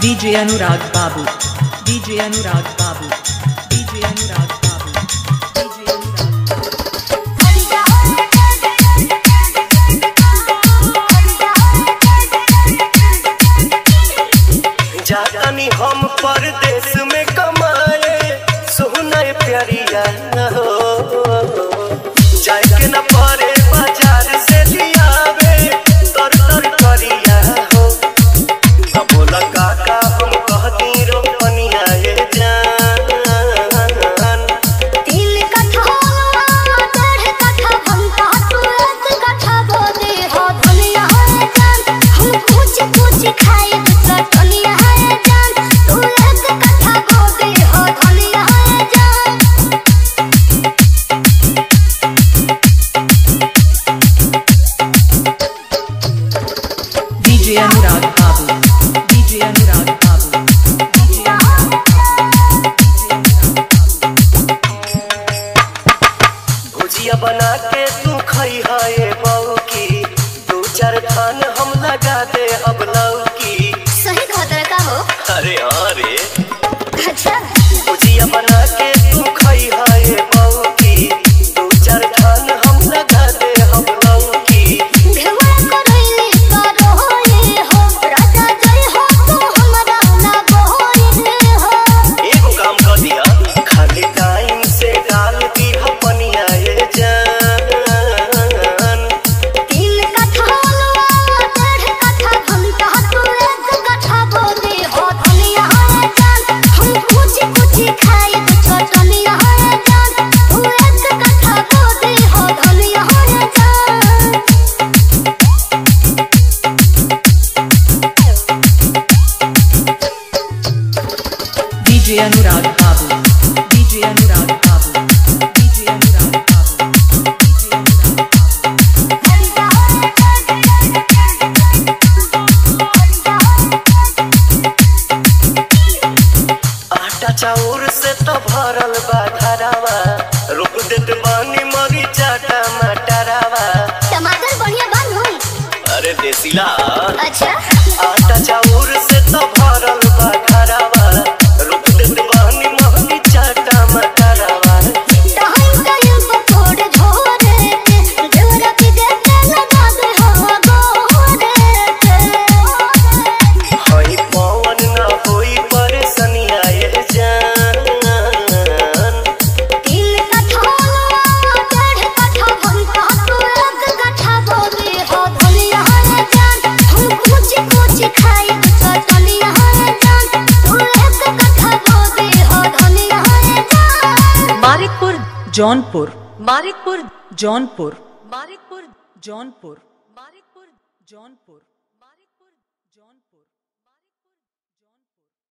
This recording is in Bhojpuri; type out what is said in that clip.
DJ Anurag Babu. DJ Anurag Babu. DJ Anurag Babu. DJ Anurag Babu. जानी हम परदेश में कमाए सोना प्यारिया हो जाए के न परे बाजार से लियावे तर तर करिया हो अब बोला काका हम कहती रोपनिया ये जान तिल कठा डेढ़ कठा भंटा तू एक कठा बोदे हो धनिया है जान हम कुछ कुछ खाए तो धनिया है जान तू एक कठा बोदे हो धनिया है जान DJ Anurag Babu. DJ Anurag Babu. DJ Anurag Babu. DJ Anurag Babu. भुजिया बना के तू खई है बहू की दो चार थान हम लगा दे अब लौकी सही खतर का हो अरे अरे अच्छा भुजिया बना के तू खई है बहू की दो चार थान हम लगा दे अब लौकी भेवा करैले करो ये हो राजा जय हो तू हमरा ना बोले हो एगो काम कर दिया खाली टाइम से डाल दी पनिया ये जान तीन कठा डेढ़ कठा घंटा तू एक कठा बोले हो धनिया है जान हम कुछ कुछ खाए तो धनिया है जान तू एक कठा बोले हो धनिया है जान DJ Anurag Babu. DJ Anurag Babu. DJ Anurag Babu. DJ Anurag Babu. आटा चाउर से तो भरल बा घरावा रोक देत बानी मरी चाटा मटरावा टमाटर बढ़िया बन हो अरे देसीला अच्छा आटा चाउर से तो भरल बा घरावा रोक देत बानी मरी चाटा मटरावा टाइम टाइम पर थोड़े झोरे के जोरा की देते लगा दे हो गोरे के हई पवन न होई परेशानिया ये जान तीन कठा डेढ़ कठा भंटा तू एक कठा बोले हो धनिया है जान हम कुछ कुछ खाए तो धनिया है जान तू एक कठा बोले हो धनिया है जान मारिकपुर जौनपुर मारिकपुर जौनपुर मारिकपुर जौनपुर मारिकपुर जौनपुर